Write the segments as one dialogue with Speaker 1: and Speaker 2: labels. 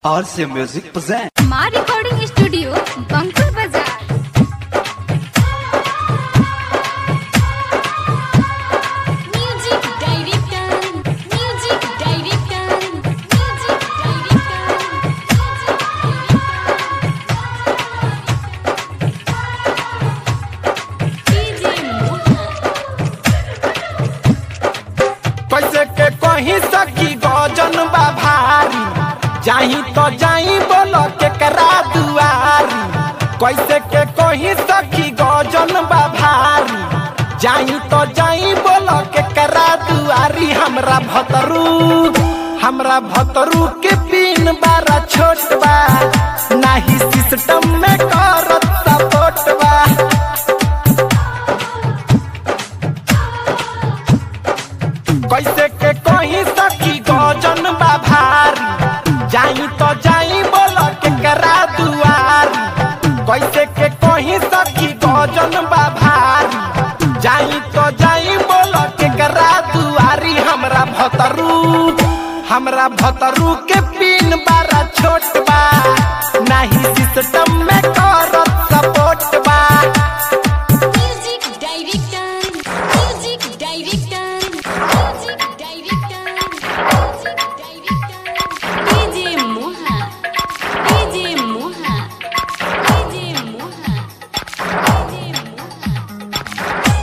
Speaker 1: RC Music present.
Speaker 2: माँ recording studio Bankul बाजार music director music director music
Speaker 3: कैसे के कहीं सकी गजन बा भारी जाही तो जाही बोलो के करा दुआरी कैसे के कहीं सकी गजन बा भारी जाही तो जाही बोलो के करा दुआरी हमरा भतरू हमरा भतरू के पिन बारा छोट बा नाही सिस्टम में करत सपोर्ट बा कैसे के कहीं सकी गजन बा भारी जाई तो जाई बोल के करा दुआरी कैसे के कहीं सकी गजन बा भारी जाई तो जाई बोल के करा दुआरी हमरा भतरू हमरा भतरू के पिन बारा छोट बा नाही सिस्टम में करत सपोर्ट बा
Speaker 2: music director music director music director music director DJ Moha DJ Moha DJ Moha DJ Moha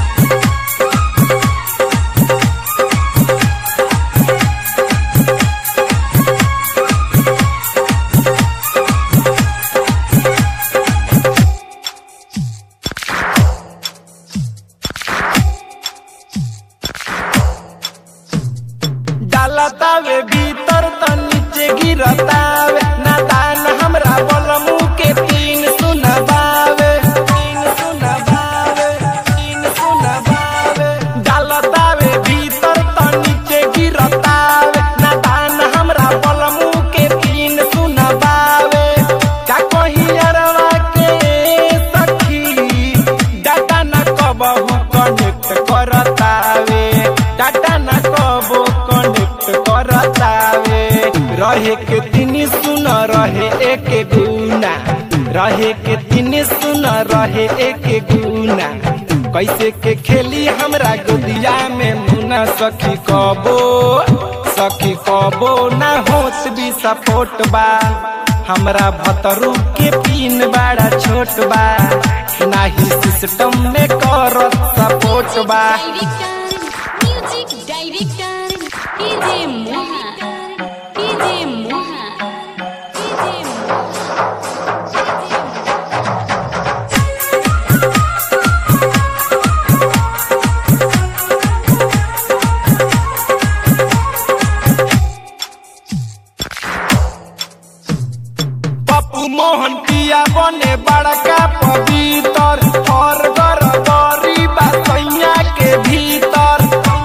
Speaker 3: डालतावे भीतर त नीचे गिरतावे नादान हमरा बलमू के तीन सुनबावे तीन सुनबावे तीन सुनबावे डालतावे भीतर त नीचे गिरतावे नादान हमरा बलमू के तीन सुनबावे का कही अरवा के सखी डाटा न कबहू कनेक्ट करतावे डाटा न कबो कनेक्ट करतावे रहे के तीन सुन रहे एक गुना रहे के तीन सुन रहे एक गुना कैसे के खेली हमरा गोदिया में मुना सखी कबो सखी कबो ना होत भी सपोर्ट बा हमरा भतरू के पिन बड़ा छोट बा नाही सिस्टम में करत सपोर्ट बा
Speaker 2: director music director DJ Moha DJ Moha DJ Moha
Speaker 3: Pappu Mohan पिया बने बड़का पवितर और गर गरी बा सैया के भीतर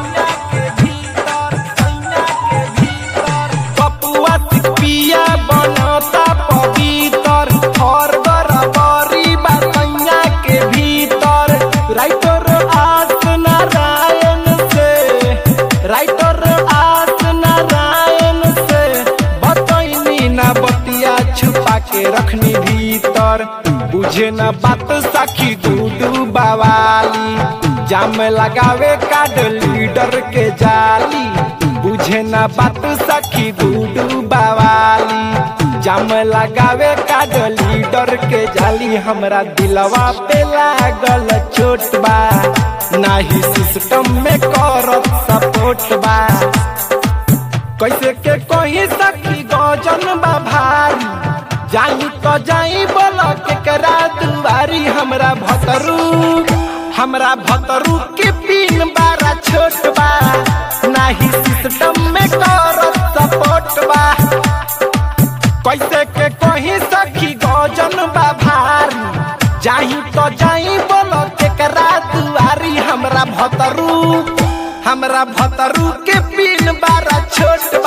Speaker 3: पप्पुआ सिक पिया बनता पवितर और गर गरी बा सैया के भीतर राइटर आस नारायण से राइटर आस नारायण से बतैनी ना बतिया छुपा के रखनी भीतर बुझे न बात सखी गुडू बवाली जाम लगावे कार्ड लीडर के जाली बुझे न बात सखी गुडू बवाली जाम लगावे कार्ड लीडर के जाली हमरा दिलवा पे लागल चोट बा नाही सिस्टम में करत सपोर्ट बा कैसे के कहीं सखी गजन बा भारी जाई तो जाई बोल के करा दुआरी हमरा भतरू हमरा भतरू के पिन बारा छोट बा नाही सिस्टम में करत सपोर्ट बा कैसे के कहीं सखी गजन बा भारी जाई तो जाई बोल के करा दुआरी हमरा भतरू हमरा भतरू के पिन बारा छोट